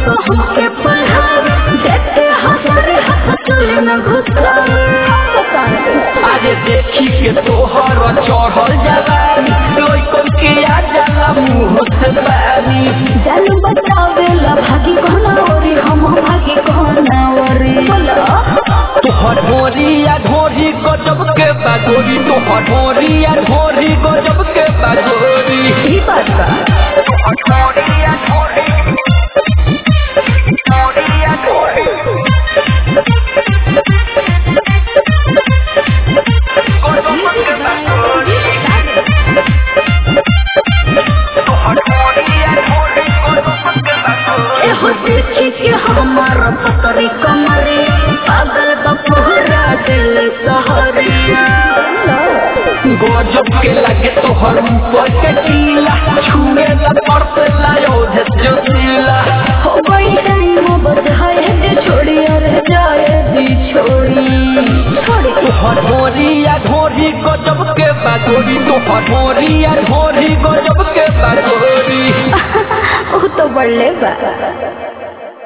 तो हमके पढ़ावे देखते हमारे हाथ चले न घुसावे अरे देखी के तोहर चढ़ल जवानी लइकन के आ जाला मुंह से पानी जान बचावे ला भागी कहना ओरी हम भागी कहना ओरी तोहर ढोरिया ढोरी गजब के बागोरी तोहर ढोरिया ढोरी गजब के बागोरी ई बात बा ढोरिया ढोरी ढोरिया ढोरी गजब के बागोरी तोहर ढोरिया ढोरी गजब के बागोरी एहो देखी के हमार पतरी कमरे पागल बपोहरा दिल सहरिया गजब के लगे तोहर ऊपर के टीला छुए ला पड़ते लायो जो सीला हो गई टाइम बधाए दे छोड़ी अरे जाए दी छोड़ी छोड़ी तोहर ढोरिया ढोरी गजब के बागोरी तोहर ढोरिया ढोरी गजब के बागोरी वो तो बड़े बा